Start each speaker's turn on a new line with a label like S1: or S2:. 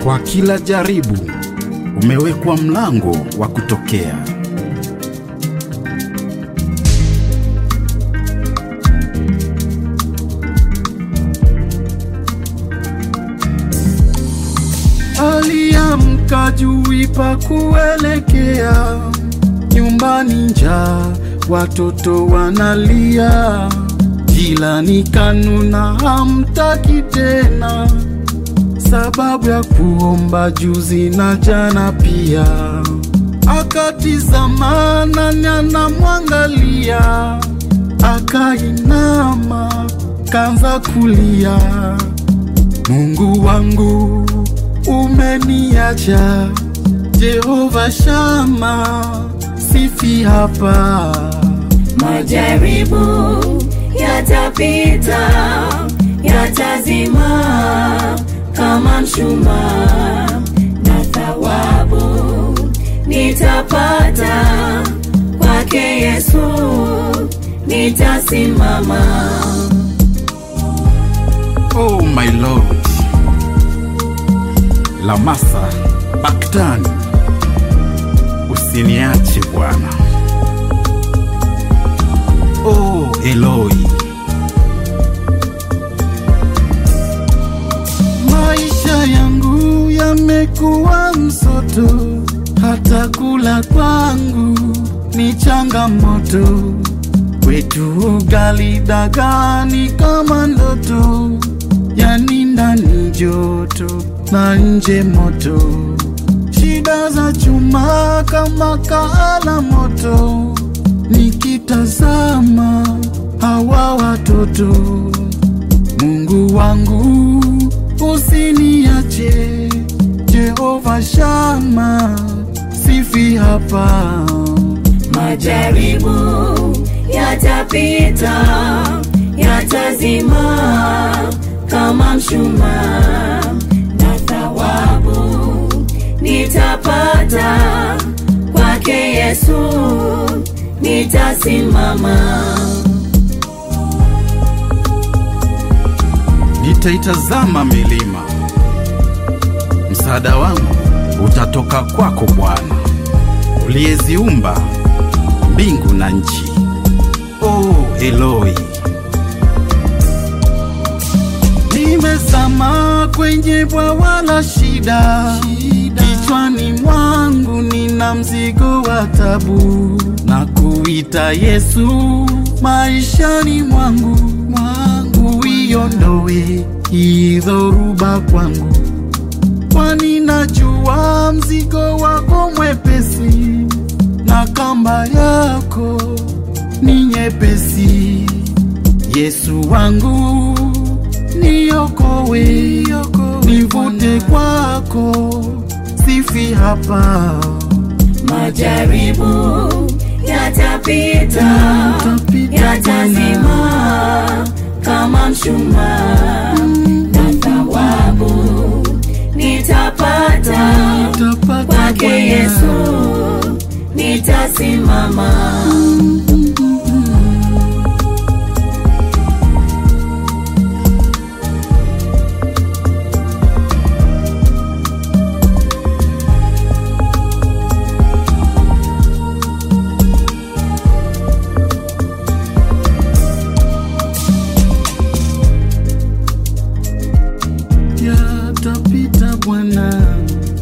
S1: Kwa kila jaribu umewekwa mlango wa kutokea.
S2: Aliamka juu pa kuelekea nyumbani, njaa, watoto wanalia, jilani kanuna, hamtaki tena, sababu ya kuomba juzi na jana pia. Akatizama nani anamwangalia, akainama, kanza kulia, Mungu wangu umeniacha, Jehova Shama, sifi hapa.
S3: Majaribu yatapita, yatazima kama mshumaa, na thawabu nitapata kwake Yesu, nitasimama.
S1: Oh my Lord, Lamasa Baktani, usiniache Bwana. Oh Eloi,
S2: Maisha yangu yamekuwa msoto, hata kula kwangu ni changamoto. Kwetu ugali dagani kama ndoto, yani ndani joto na nje moto. Shida za chuma kama kaala moto, nikitazama hawa watoto Mungu wangu usiniache, Jehova Shama, sifi hapa.
S3: Majaribu yatapita, yatazima kama mshumaa, na thawabu nitapata kwake Yesu, nitasimama.
S1: nitaitazama milima, msaada wangu utatoka kwako Bwana, uliyeziumba mbingu na nchi. Oh Eloi,
S2: Nimezama kwenye bwawa la shida, kichwani mwangu nina mzigo wa tabu, na kuita Yesu maishani mwangu, mwangu uiondoe hii dhoruba kwangu, kwani najua mzigo wako mwepesi na kamba yako ni nyepesi. Yesu wangu niokowe, nivute kwako, sifi hapa.
S3: Majaribu yatapita,
S2: Yatapita
S3: yatazima kama mshumaa, na thawabu nitapata
S2: Nitapata
S3: kwake
S2: Bwana.
S3: Yesu, nitasimama.
S2: Yatapita Bwana.